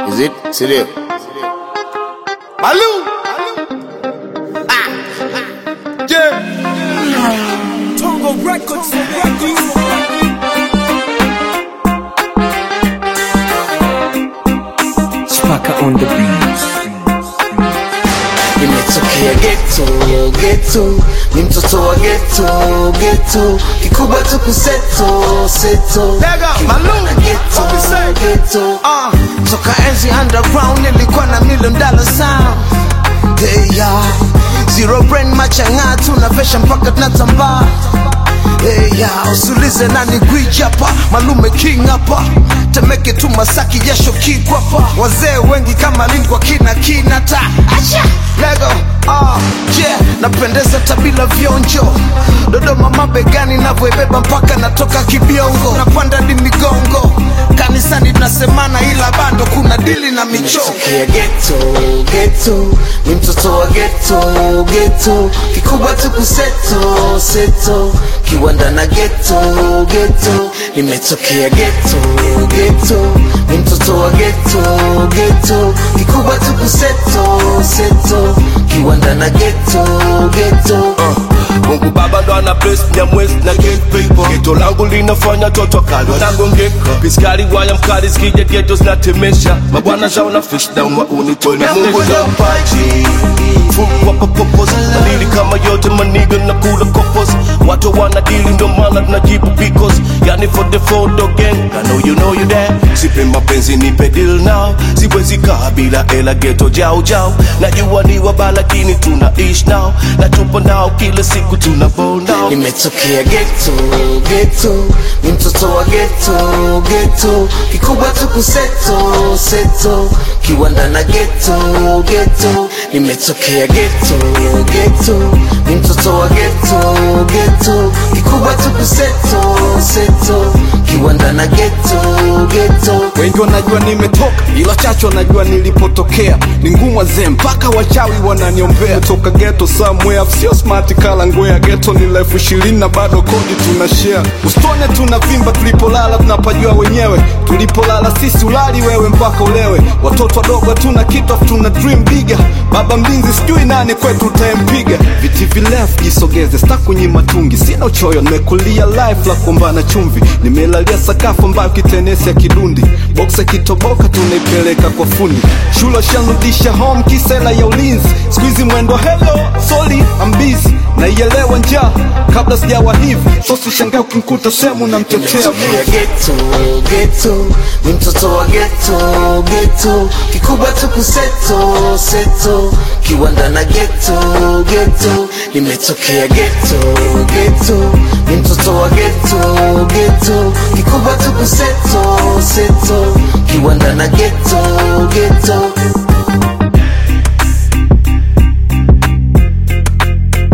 Is it? Sindio? Malu! Ah! Yeah! Tongo Records, Records. Spaka on the beat. Nimetokea ghetto, ghetto Ni mtoto wa ghetto, ghetto Kikubwa tu kuseto, seto Lega, Malu, Ghetto, what we say? ghetto uh, Toka enzi underground nilikuwa na million dollar sound Hey ya Zero brain machanga tunavesha mpaka tunatambaa Hey ya usulize nani gwiji hapa Malume king hapa Temeke tu Masaki jasho kikwapa Wazee wengi kama lini kwa kina kinata Acha Lego ah yeah napendeza tabila vionjo Dodoma mabegani navyoibeba mpaka natoka kibiongo napanda di migongo kanisani tunasemana ila bado kuna dili na michongo ghetto ghetto ni mtoto wa ghetto ghetto kikubwa tu kuseto seto kiwanda na ghetto ghetto nimetokea ghetto ghetto ni mtoto wa ghetto ghetto kikubwa tu kuseto seto kiwanda na ghetto ghetto Mungu Baba ndo ana bless Mnyamwezi na get paper Geto langu linafanya toto kali wanagongeka Piskari waya mkali zikija geto zinatemesha Mabwana zao na fish down wa unitoni Mungu ndo mpaji Fungu wapa popos Dalili kama yote maniga na kula kopos Watu wana dili ndo maana tunajibu because Yani for the photo gang I know you know you there Sipe mapenzi nipe deal now Siwezi kaa bila ela geto jau jau Najua ni wabala lakini tunaishi now Na tupo nao kila siku tuna bow now nimetokea ghetto ghetto ni mtoto wa ghetto ghetto kikubwa tu kuseto seto kiwanda na ghetto ghetto nimetokea ghetto ghetto ni mtoto wa ghetto ghetto kikubwa tu kuseto seto kiwanda na ghetto ghetto wengi wanajua nimetoka ila chacho wanajua nilipotokea ni ngumu wazee mpaka wachawi wananiombea toka geto somewhere sio smart kala ngwea geto ni elfu ishirini na bado kodi tunashare usitone tunavimba tulipolala tunapajua wenyewe tulipolala sisi ulali wewe mpaka ulewe watoto wadogo hatuna kitu afu tuna dream bigger baba mlinzi sijui nani kwetu utampiga viti virefu jisogeze sta kunyima tungi sina uchoyo nimekulia life la kuombana chumvi nimelalia sakafu ambayo kitenesi ya kidundi boksa kitoboka tunaipeleka kwa fundi shule shanrudisha home kisela ya ulinzi skuizi mwendo hello soli ambizi naielewa njaa kabla sijawa hivi sosi shangaa ukinkuta sehemu namtetea ya ghetto ghetto ni mtoto wa ghetto ghetto kikubwa tu kuseto seto kiwanda na ghetto ghetto nimetokea ghetto ghetto ni mtoto wa ghetto ghetto kikubwa tu kuseto seto kiwanda na ghetto ghetto